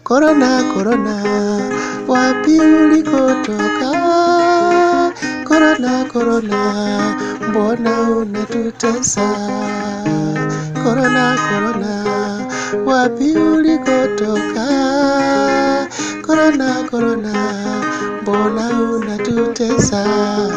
Korona, korona, wapi ulikotoka? Korona, korona, mbona unatutesa? Korona, korona, wapi ulikotoka? Korona, korona, mbona unatutesa?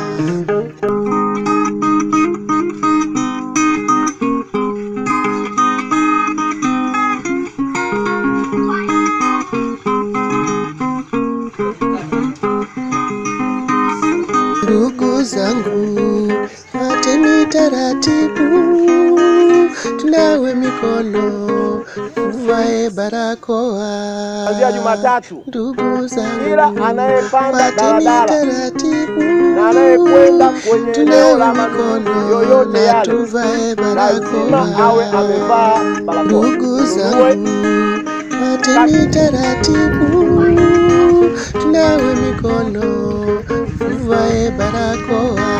Ndugu zangu, fateni taratibu, tunawe mikono, tuvae barakoa. Kuanzia Jumatatu Ndugu zangu, kila anayepanda fateni daladala taratibu, na anayekwenda kwenye eneo la tunawe manunuzi mikono yoyote na yale tuvae lazima awe barakoa. amevaa barakoa. Ndugu Tununue zangu, fateni taratibu, tunawe mikono, tuvae barakoa.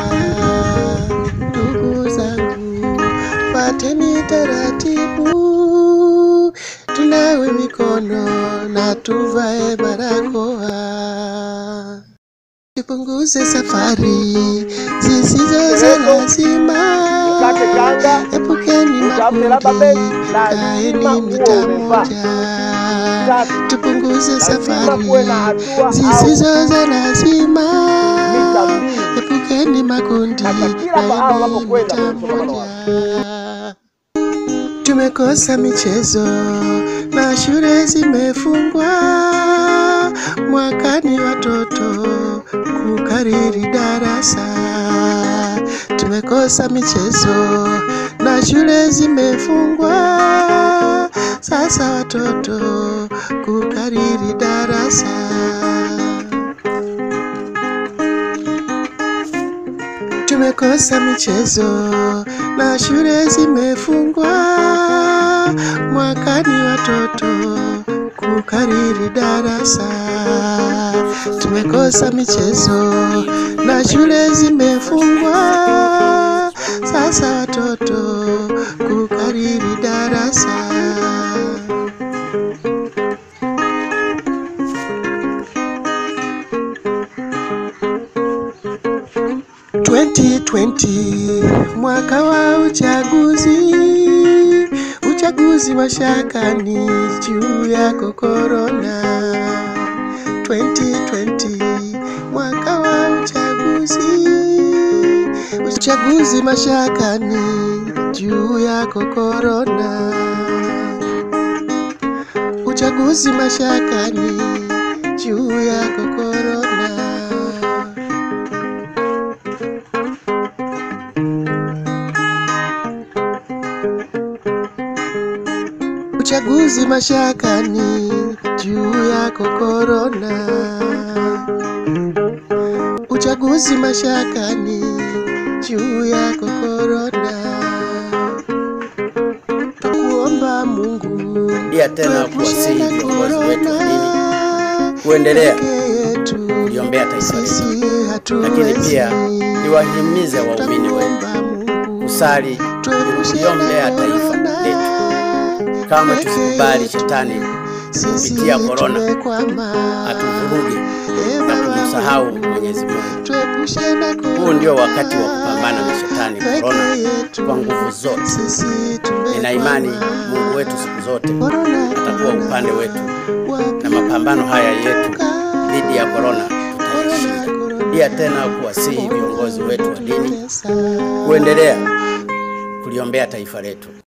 Ndugu zangu, fateni taratibu, tunawe mikono na tuvae barakoa. Tupunguze safari zisizo za lazima. Ukate kanga, Epukeni utafute labda makundi, begi, lazima kaeni uwe mita umevaa. moja. Tatu, Tupunguze lazima safari kuwe na hatua au zisizo za lazima. mita mbili Epukeni makundi, Hata kila kaeni pahala unapokwenda mita kwenye msongamano wa moja. Tumekosa michezo na shule zimefungwa, mwakani watoto kukariri darasa. Tumekosa michezo na shule zimefungwa, sasa watoto kukariri darasa. Tumekosa michezo na shule zimefungwa, mwakani watoto kukariri darasa. Tumekosa michezo na shule zimefungwa, sasa watoto kukariri darasa. Twenty twenty, mwaka wa uchaguzi, uchaguzi wa shakani juu yako korona. 2020, mwaka wa uchaguzi, uchaguzi mashakani juu yako korona. Uchaguzi mashakani juu yako korona. Uchaguzi mashakani juu yako korona. Uchaguzi mashakani juu yako korona. Tukuomba Mungu Rudia tena tuepushe kuwasihi na viongozi wetu wa dini korona. kuendelea Peke yetu kuliombea taifa letu, sisi lakini pia hatuwezi. niwahimize waumini wetu Twakuomba Mungu kusali tuepushe na kuliombea taifa korona. letu. Kama Peke tusikubali yetu shetani sisi kupitia korona tumekwama. atuvuruge Ee na Baba kumsahau Mungu, Mwenyezi Mungu. tuepushe na korona. Huu ndio wakati wa kupambana na shetani Peke korona yetu kwa nguvu zote. sisi Nina imani tumekwama. Mungu wetu siku zote Korona, atakuwa korona, upande wetu, wapi na mapambano haya yetu ulikotoka? dhidi ya korona Korona, tutashinda. korona, Rudia tena kuwasihi viongozi wetu wa dini unatutesa. kuendelea kuliombea taifa letu.